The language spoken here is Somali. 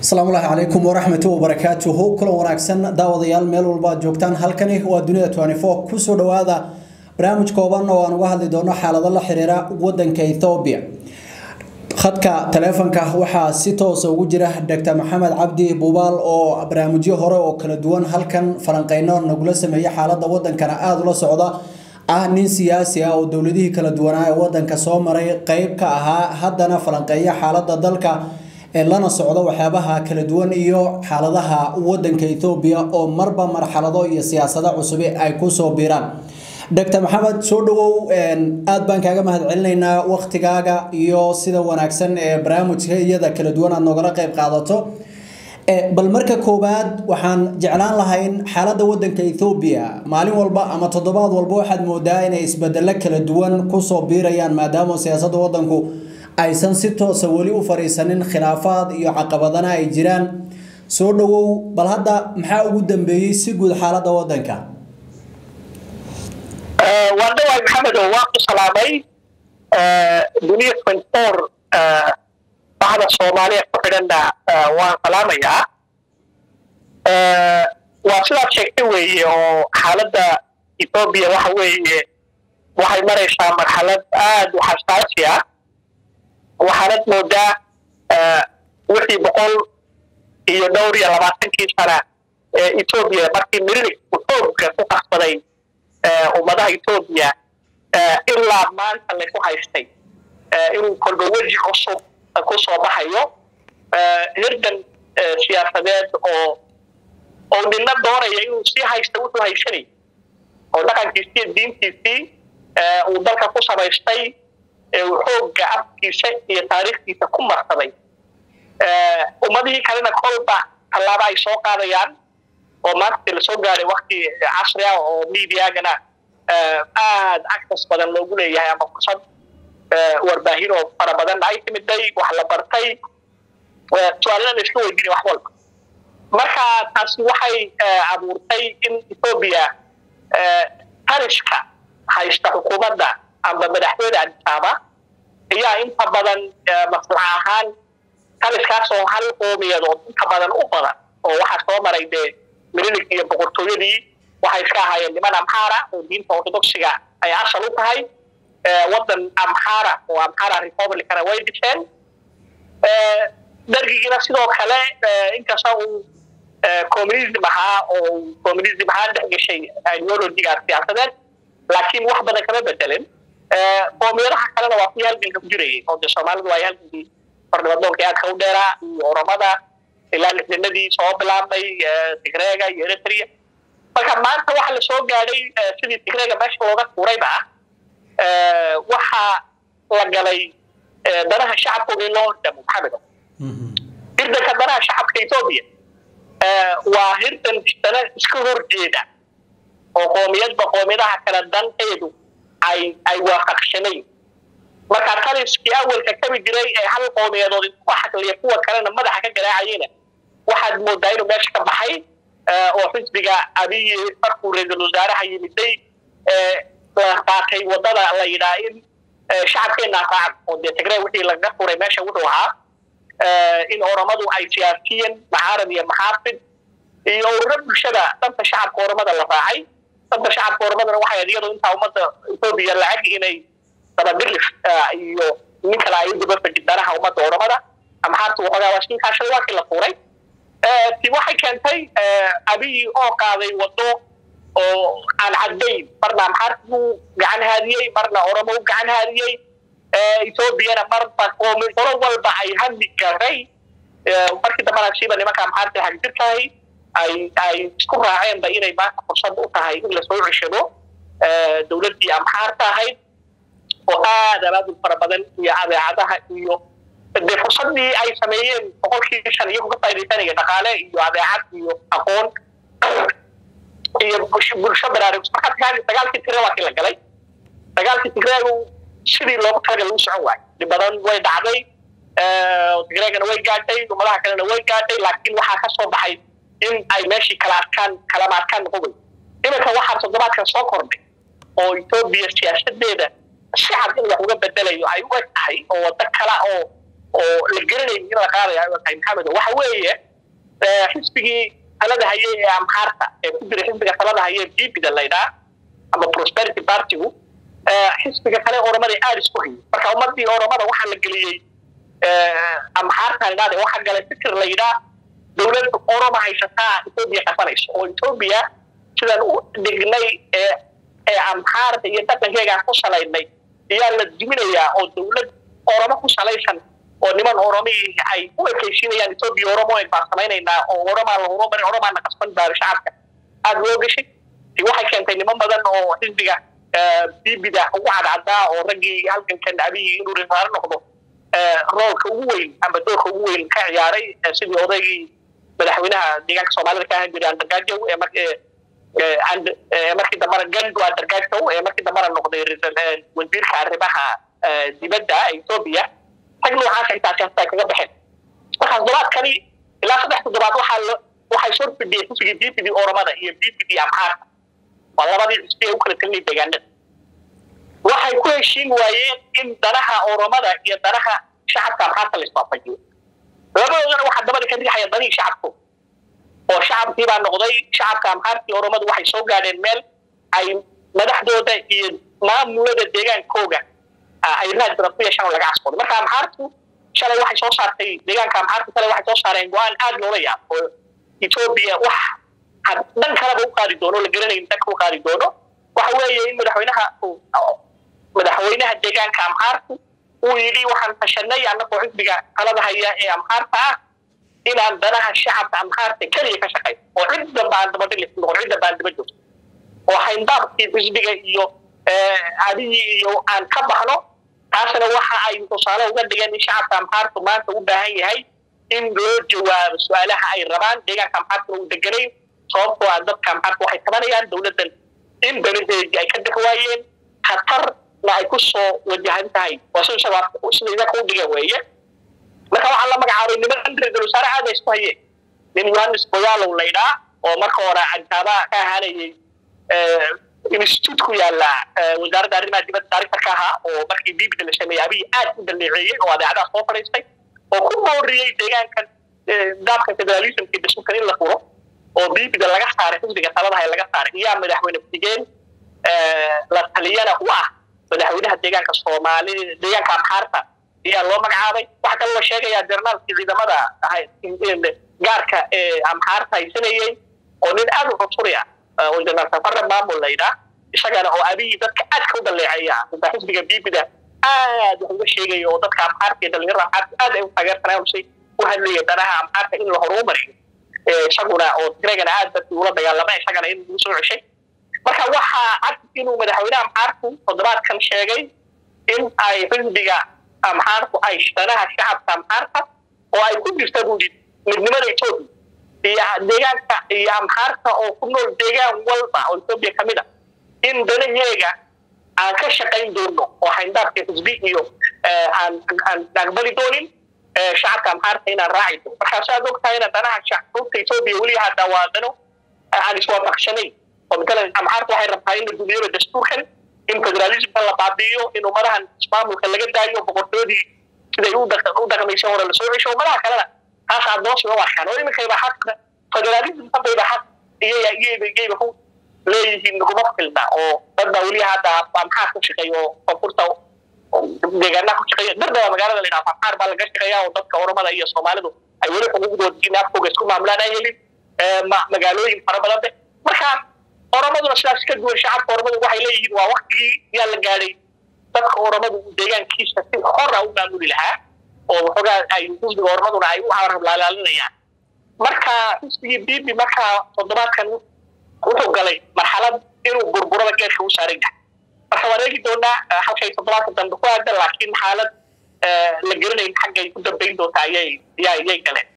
asalaamullaahi calaykum waraxmatu wabarakaatuhu kulan wanaagsan daawadayaal meel walba aad joogtaan halkani waa dunida kusoo dhawaada barnaamij kooban oo aan uga hadli doono xaalado la xiriira wadanka ethoobiya khadka taleefonka waxaa si toosa ugu jira dr maxamed cabdi buubaal oo barnaamijyo hore oo kala duwan halkan falanqeyno nagula sameeya xaalada wadankana aada ula socda ah nin siyaasi ah oo dowladihii kala duwanaa ee wadanka soo maray qeyb ka ahaa haddana falanqeeya xaalada dalka ee lana socdo waxyaabaha kala duwan iyo xaaladaha wadanka ethoobiya oo marba marxalado iyo siyaasado cusubi ay kusoo biiraan dr maxamed soo dhawow aad baan kaaga mahad celinaynaa waktigaaga iyo sida wanaagsan ee barnaamijka iyada kala duwan aad noogala qeyb qaadato bal marka koowaad waxaan jeclaan lahayn xaalada wadanka ethoobiya maalin walba ama toddobaad walba waxaad moodaa inay isbedelo kala duwan kusoo biirayaan maadaama siyaasada wadanku aysan si toosa weli u fariisanin khilaafaad iyo caqabadana ay jiraan soo dhawow bal hadda maxaa ugu dambeeyey si guud xaalada wadanka waan dhawaay maxamed oo waan ku salaamay duniya twenty-four baxda soomaaliya ku xidhanna waan salaamayaa waa sidaad sheegtay weeye oo xaaladda ethoobiya waxa weeye waxay maraysaa marxalad aad u xasaasi ah waxaanad moodaa wixii boqol iyo dhowr iyo labaatankii sana ee ethoobiya markii mirilig xoogga ku qasbaday ummadaha ethoobiya ilaa maanta layku haystay inuu kolba weji cusub ku soo baxayo hirdan siyaasadeed oo oo nina doonaya inuu sii haysta wuxuu haysanay oo dhaqankiisii iyo diintiisii uu dalka ku samaystay xoogga afkiisa iyo taariikhdiisa ku marsaday ummadihii kalena kolba tallaabo ay soo qaadayaan oo maanta lasoo gaaray wakti casri ah oo mediagana aad access badan loogu leeyahay ama fursad warbaahin oo fara badan ay timiday wax la bartay su-aalana la iska weydiinay wax walba marka taasi waxay abuurtay in ethoobiya tariska haysta xukuumadda amba madaxweyne adisaaba ayaa inta badan maslax ahaan taliskaas oo hal qoomiyadood inta badan u badan oo waxaa soo maray dee mililig iyo boqortooyadii waxay iska ahaayeen niman amxaara oo diinta orthodoxiga ay asal u tahay wadan amxaara oo amxaara republicana way dhiseen dargigiina sidoo kale inkasta uu communism ahaa oo communism ahaan dhex gashay ideologiga siyaasadeed laakiin wax badan kama bedelin qoomiyadaha kalena waa kuwii halganka ku jirayay oo dee soomaalidu waa halgankii farnimadoonka aadka u dheeraa iyo oromada ilaa lixdanadii soo bilaabmay tigreega iyo eritrea marka maanta waxa la soo gaadhay sidii tigreega meesha looga tuurayba ah waxaa la galay danaha shacabkooda in loo hordamo maxamedo hirdanka danaha shacabka ethoobiya waa hirdan dana iska horjeeda oo qoomiyadba qoomiyadaha kale danteedu ay ay waafaqsanayn marka taliskii awalka kabi jiray ee hal qoomiyadood isku xaqliya kuwa kalena madaxa ka garaacayena waxaad moodaa inuu meesha ka baxay oo xisbiga abiyi markuu ra-iisul wasaaraha yimiday la qaatay wadada la yidhaha in shacabkeenna raacan oo dee tigree wixii laga furay meesha wuxuu ahaa in oromadu ay siyaasiyen macaarad iyo maxaafid iyo ururo bulshada danta shacabka oromada la raacay danta shacabka oromadana waxay ahayd iyadoo intaa ummadda ethoobiya lacag inay dabadilif iyo nin kale ay u dabafajid danaha ummadda oromada amxaartu waxoogaa waa shinkaashay waa kii la fuuray ti waxay keentay abiyi oo qaaday wado oo aan caddayn marna amxaartu gacan haadiyey marna oromo u gacan haadiyey ethoobiana marba qoomi qolo walba ay hami garay markii dambana siiba nimanka amxaarta xagjirkahay ay ay isku raaceenba inay maanta fursad u tahay in lasoo ceshado dowladdii amxaarta ahayd oo aad abaabul fara badan iyo adeecadaha iyo dee fursadii ay sameeyeen boqolkii shan iyagu ka faa'idaysanaya dhaqaale iyo adeecad iyo aqoon iyo bulsho baraarugsan marka dagaalkii tigre waa kii la galay dagaalkii tigreegu sidii loogu talagalay u socon waayo dhib badan way dhacday tigreegana way gaadhay ummadaha kalena way gaadhay laakiin waxaa ka soo baxay in ay meeshii kala adkaan kalama adkaan noqon wey iminka waxaa toddobaadkan soo kordhay oo etoobiya siyaasadeeda si cad in wax uga bedelayo ay u eg tahay oo waddo kale oo oo la garanayn in la qaadaya tahay maxamed waxa weeye xisbigii talada haye ee amxaarta ee ku jira xisbiga talada haye ee bibida laydhaa ama prosperity partygu xisbiga kale oromada aada isku hayay marka ummadii oromada waxaa la geliyey amxaarta idhaade waxaa galay fikir la yidhaa dowlad oroma haysataa etoobiya qasanayso oo etoobiya sidaan u dhignay ee ee amxaarta iyo dhaqankeegaan ku salaynay ayaa la duminayaa oo dowlad oromo ku salaysan oo niman oromihii ay u ekaysiinayaan etoobiya oromo baan samaynaynaa oo oromaa la horumari oromaana qasban baari shacabka aada loo gashay waxay keentay niman badan oo xisbiga bibida ugu cadcadaa oo raggii halgankan abiyi inuu risaaro noqdo roolka ugu weyn ama doorka ugu weyn ka ciyaaray sidii odaygii madaxweynaha deegaanka soomaalida ka ahaan jiray andargaajow ee markii dambana gandu andargaajow ee markii dambana noqday wasiirka arrimaha dibadda etoobiya rag noocaas intaasi hasta ay kaga baxeen markaas toddobaadkani ilaa saddex toddobaad waxaa waxay soo fidhiyey xisbigii bibidii oromada iyo bibidii amxaarka waa labadii xisbi ee u kala telinay deegaanada waxay ku heshiin waayeen in danaha oromada iyo danaha shacabka amxaarta la iswaafajiyo labadoodana waxaa dabada ka riixaya danihii shacabku oo shacabkii baa noqday shacabka amxaarkii oromadu waxay soo gaadheen meel ay madaxdooda iyo maamulada deegaankooga ay raad badan ku yeeshaan oo laga casboodo marka amxaartu shalay waxay soo saartay deegaanka amxaartu shalay waxay soo saareen go-aan aada loola yaab oo etoobiya wax dhan kaleba u qaadi doono la garanayn dhanka u qaadi doono waxa weeye in madaxweynaha madaxweynaha deegaanka amxaarku uu yidhi waxaan tashanay annagoo xisbiga talada haya ee amxaarta ah inaan danaha shacabka amxaarta keliya ka shaqayn oo cidda baan dabadhilis noqon cidda baan daba joogto oo hayndaabkii xisbiga iyo adigii iyo aan ka baxno taasna waxa ay tusaale uga dhigeen in shacabka amxaartu maanta u baahan yahay in loo jawaabo su-aalaha ay rabaan deegaanka amxaartuna uu deganayn sababtoo ah dadka amxaarta waxay tabanayaan dowladdan in danaheedii ay ka dhex waayeen khatarna ay ku soo wajahan tahay waa sida sida idinka u dhigeen weeye marka waxaa la magacaabay niman ra-iisul wasaare aada isku hayeen nin yohannes boyaalow laydhaa oo marka hore cajaaba ka ahaanayay institute ku yaala wasaaradda arrimaha dibadda taarikhta ka ahaa oo markii bibida la sameeyey abiy aad u daleeceeyey oo adeecadaha soo fadhiistay oo ku booriyey deegaankan nidaamka federalismkii dastuurkan in la furo oo bibida laga saaray xisbiga taladaha laga saaray iyaa madaxweyne ku-xigeen la taliyana u ah madaxweynaha deegaanka soomaali deegaanka amxaarta ayaa loo magacaabay waxaa kaloo la sheegayaa jarnaalkii ciidamada gaarka ee amxaarta haysanayey oo nin aada u cunsuri ah oo janaal safare maamul laydhaa isagana oo abiyi dadka aadka u daleeceeya inta xisbiga bibida aad wax uga sheegaya oo dadka amxaarta iyo dhalinyarada amxaarta aad ay u taageersanaansay u hadlaya danaha amxaarta in la horumariyo isaguna oo tigreegana aad dadkii ula dagaalama isagana in lagu soo ceshay marka waxaa cad inuu madaxweyne amxaarku toddobaadkan sheegay in ay xisbiga amxaarku ay danaha shacabka amxaarta oo ay ku jirta buudi midnimada etoobiya iyo deegaanka iyo amxaarta oo ku nool deegaan walba oo etoobiya ka mid a in danaheega aan ka shaqayn doono oo hayndaabka xisbi iyo aan aan aqbali doonin shacabka amxaarta inaan raaci doono markaas aad og tahayna danaha shacabka etoobiya weli hadda waa dano aan iswaafaqsanayn oo matalan amxaarta waxay rabtaa in la gudiyaba dastuurkan in federalismka la baabi'iyo in ummadahan ismaamulka laga daayo boqortooyadii siday u dhaqmaysa hore lasoo cesho ummadaha kalena taas adoonsi u arkaan oo iminkayba xaq federalismka bayba xaq iyaya iyayba iyayba ku leeyihiin naguma filna oo dad baa weli hadda amxaar ku shaqeeya oo koonfurta deegaanaha ku shaqeeya dardaba magaalada la yidhaha amxaar baa laga shaqeeya oo dadka oromada iyo soomaalidu ay weli xuquuqdooda diin afkooga isku maamulaan ay helin magaalooyin fara badan de marka oromaduna sidaas ka duwan shacabka oromadu waxay leeyihiin waa waktigii yaa la gaadhay dadka oromadu deegaankiisa si xora u maamuli lahaa oo waxoogaa ay xisbiga oromaduna ay u cararlaalaalinayaan marka xisbigii bibi markaa toddobaadkan wuxuu galay marxalad inuu burburada geerka u saaran yahay marka waan eegi doonaa halkay toddobaadka dambe ku aadan laakiin xaalad la garanayn xaggay ku dambayn doonta ayay yay galeen